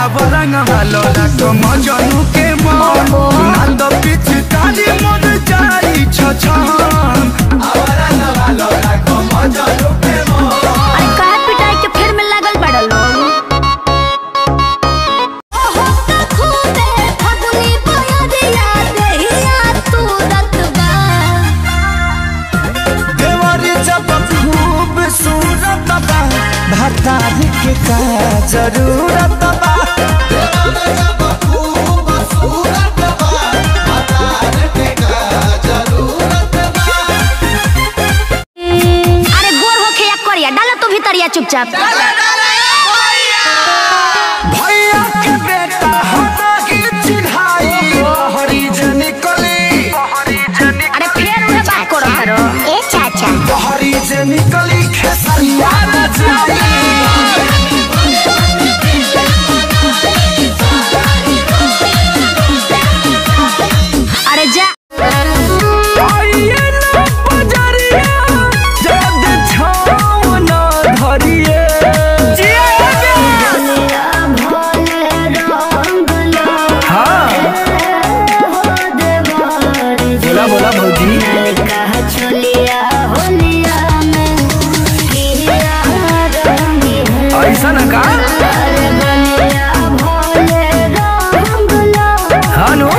आवरंग वालो लाखो मजनू के मन नंद पिचकारी मन जाई छछन आवरंग वालो लाखो मजनू के मन अरे काहे पिटाई के फेर में लागल बड़ा लोग देवरी जब खूब सूरत बा भतारी के का जरूरत बा अरे गोर होखे या करिया डालो तो भीतरिया चुपचाप भैया के बेटा हटा के चिढ़ाई हरी निकली अरे फेर उहे बात करो करो ए चाचा हरी जे निकली खेसरिया नचाई अरे जा आइए ना बजरिया जद छाव ना धरिए हाँ बोला बोला भौजी ऐसा ना का हाँ नो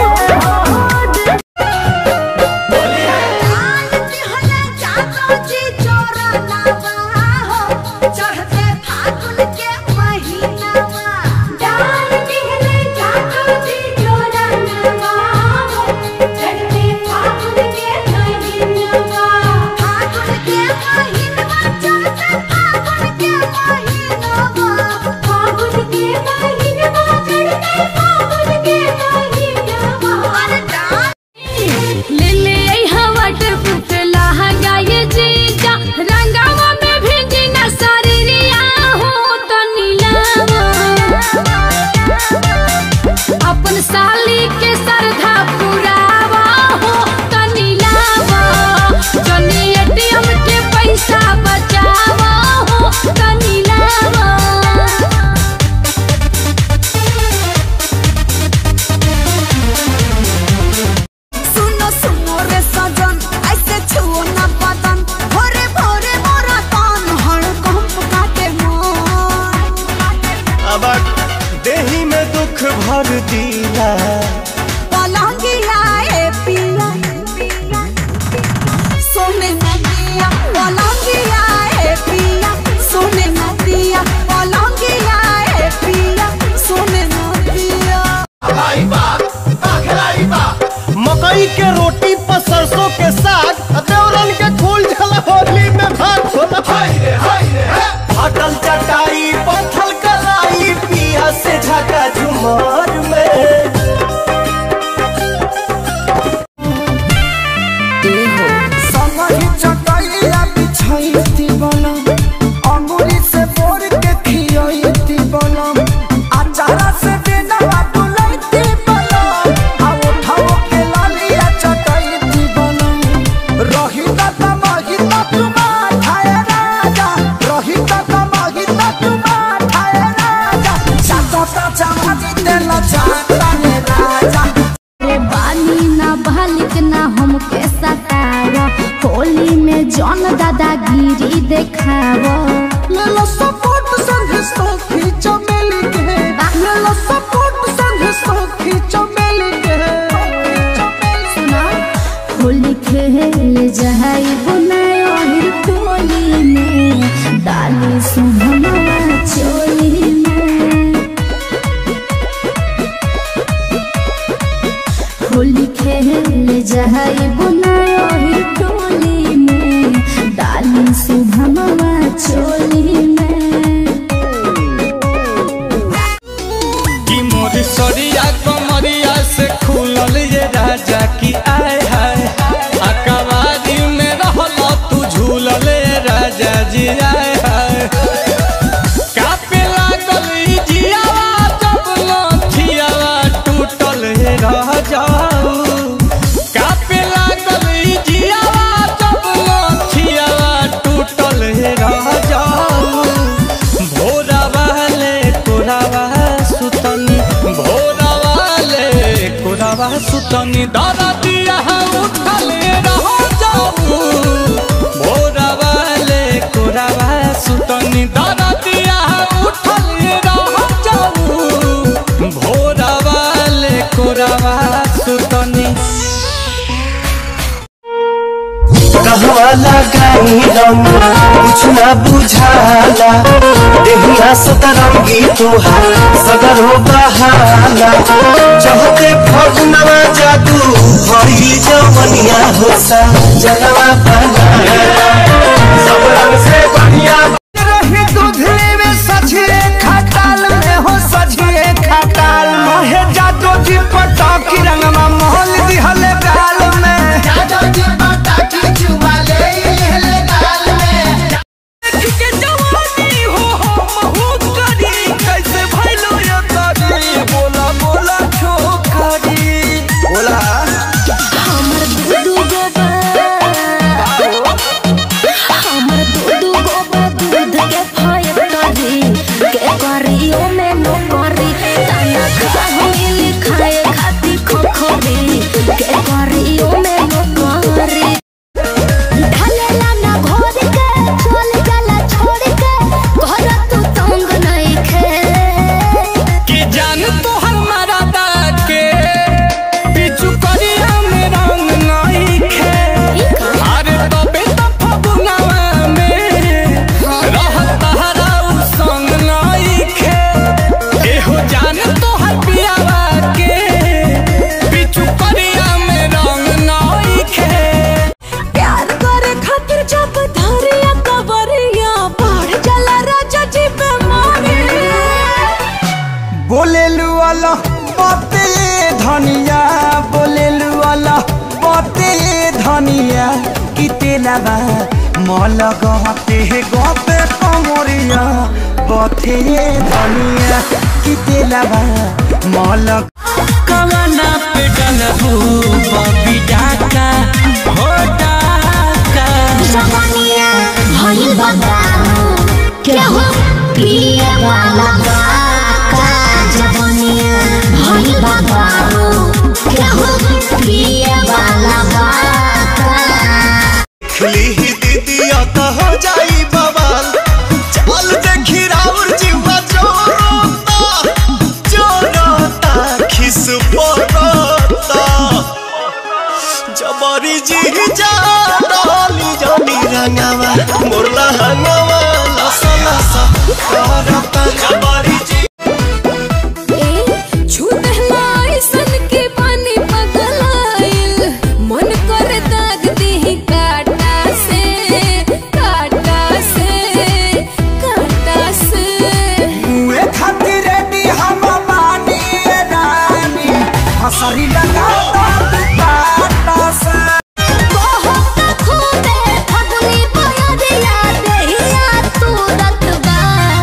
ले आई हवा टपुट लहंगा ये जीजा रंगावा में भिंजी न शरीरिया हो तो नीलावा अपन साली के सरधा पुरावा हो तो नीलावा जनी एटीएम के पैसा बचावा हो तो नीलावा सुनो सुनो रे सजन ऐसे छुओ ना बदन भोरे भोरे मोरा कान हर कंप काटे मन अब देही में दुख भर दिया पलंगिया ए पिया सोने न दिया पलंगिया ए पिया सोने न दिया पलंगिया ए पिया सोने न दिया मकई के रोटी पर सरसों के साग देवरन के फूल झल होली में भाग होला अटल चटाई पत्थल कलाई पिया से झका झुमर में संगहि चटाइया बिछाइती बनम अंगुरी से बोर के खियाइती बनम अचारा से देना डुलाइती बनम आ उठाओ के लालिया चटाइती बनम रही दादा माही तुमा ठाए राजा रही दादा माही तुमा ठाए राजा चाचा चाचा माजी देला चाचा ने राजा रे बानी ना बालिक ना हमके सतावा होली में जौन दादागिरी देखावा लेलो सपोर्ट संग सखी चमेली के लेलो सपोर्ट संग सखी चमेली के सुना होली खेल जाई बुनाई ओहिर टोली में डाली सुभमा चोली में होली खेल जाई बुनाई ओहिर टोली में डाली सुभमा चोली में कि मोर सरिया कमरिया से खुलल ये राजा की आय हाय अकबारी में रहल तू झूलल ये राजा जी आय हाय कापे लागल ई जियावा जब लठियावा टूटल हे रह जाऊ कापे लागल ई जियावा जब लठियावा टूटल हे रह जाऊ भोरा वाले तोरावा सुतल कोरावा सुतनी दरा दिया उठले रहो जाऊ भोरावा ले कोरावा सुतनी दरा दिया उठले रहो जाऊ भोरावा ले कोरावा सुतनी कहवा लगाई रंग कुछ ना बुझाला देहिया सतरंगी तुहार सगर हो बहाला चहते फगुनवा जादू भइल जवनिया होसा जनवा बनाया सब रंग से बढ़िया रही दूधले में सझिए खटाल में हो सझिए खटाल मोहे जादो जी पटाकी रंगमा मोहल दिहल गाल में के जवानी हो हम हो करी कैसे भइलो ये करी बोला बोला छोकरी बोला हमर दूधू गोबा हमर दूधू गोबा दूध के फैक्टरी के करी ओ में नो करी ताना खाहिल खाए खाती खोखरी के करी ओ में नो करी ढलेला ना घोर के चल जाला छोड़ के घर तू तंग नहीं खे कि जान तो हमारा के पिछु करिया में रंग नहीं खे अरे तबे तो फगुनवा में रहत हरा उ संग नहीं खे एहो जान तो हर पियावा के पिछु करिया में रंग नहीं खे प्यार करे खातिर जब धरिया कवरिया बढ़ जाला राजा जी बेमारी बोले वाला बाते धनिया बोले वाला बाते धनिया कि तेलाबा मल गते गते कमरिया बथे धनिया कि तेलाबा मल कवना पे डलबू बबी डाका हो डाका जवानिया भइल बगानो केहू पिए वाला बाका जवानिया भइल बगानो केहू पिए वाला बाका खिली ही दीदिया तो हो जाई बवाल चल देखी राउर जीवा जोरोता जोरोता खिस पोरोता जबरी जी जा डाली जानी रंगवा मोरला हंगवा लसा लसा करता जबरी जी छूटला ऐसन के पानी पगलाइल मन कर दाग दी काटा से काटा से काटा से मुए खातिर रेडी हम बानी रानी हसरी लगा बाटा से बहुत खूबे फगुनी बयरिया देहिया तू रतबा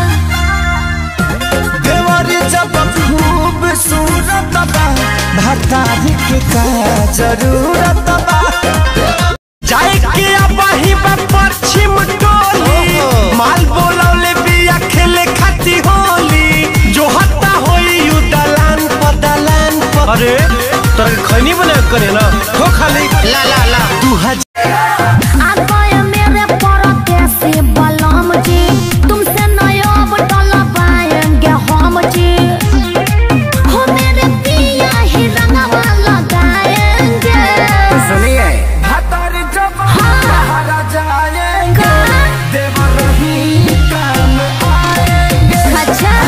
देवरी जब खूब सूरत बा भतारी के का जरूरत बा जाए के अबही बा पश्चिम टोली माल बोलौले बिया खेले खाती होली जो हत्ता होई यू दलान पर दलान पर अरे तोरा खैनी बना करे ना हो खाली ला ला ला तू हज आगय मेरे परदेसी बलम जी तुमसे नयब डला पाएंगे हम जी हो मेरे पिया ही रंगवा लगाएंगे सुनिए भतारी जब हरा जाएंगे देवर ही काम आएंगे अच्छा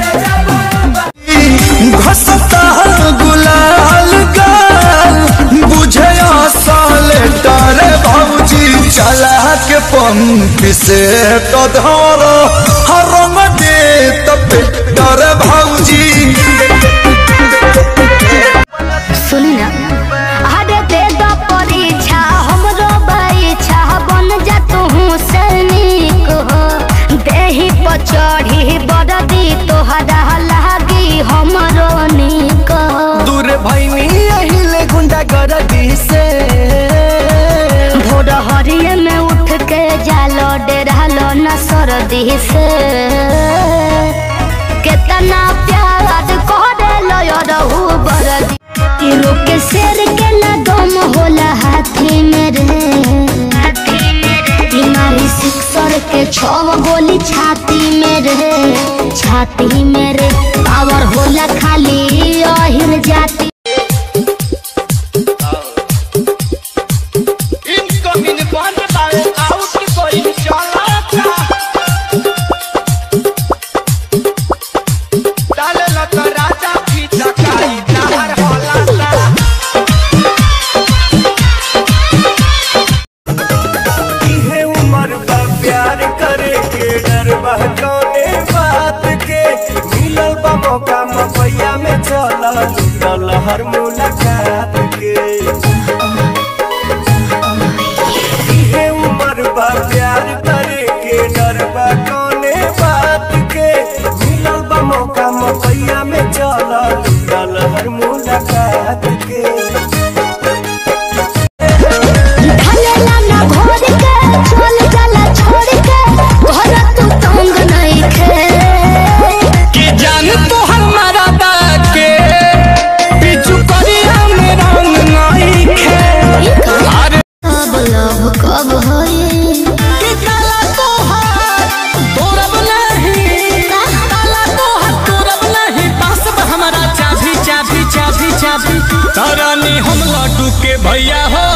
घसता गुलाल गाल बुझे साले डरे भौजी चला के पंप से तो धरो हर रंग दे तो डरे भौजी सुनी ना अरे दे दो परीक्षा हमरो परीक्षा बन जा तू सैनिक हो देही पर चढ़ी बरदी तोहरा लागी हमरो निक हो दूर भैनी अहिले गुंडा गर्दी से भोर हरिये में उठ के जालो डेरालो न सरदी से केतना प्यार करे लो रहू बरदी रोक कहेला खाली अहिर जाति इनकमिंग बंद बावे आउट कोई चलाता डाले लत राजा की चकाई नहर हलाता इहे उम्र बा प्यार करे के डर बा कौने बात के मिलल बा मौका मपैया में चल लूटल हर मुलाकात के इहे उम्र बा प्यार करे के डर बा कौने बात के मिलल बा मौका मपैया में चल लूटल हर मुलाकात के ढलेला ना घोर के चल जाला छोड़ के घर तू तंग नहीं खे कि जान तोहर मरदा के पिछु करिया में रंग नहीं खे अरे कब लव कब होई कि काला तोहर तोरब नहीं काला तोहर तोरब नहीं पास बा हमारा चाभी चाभी चाभी चाभी तरनी हम लड्डू के भैया हो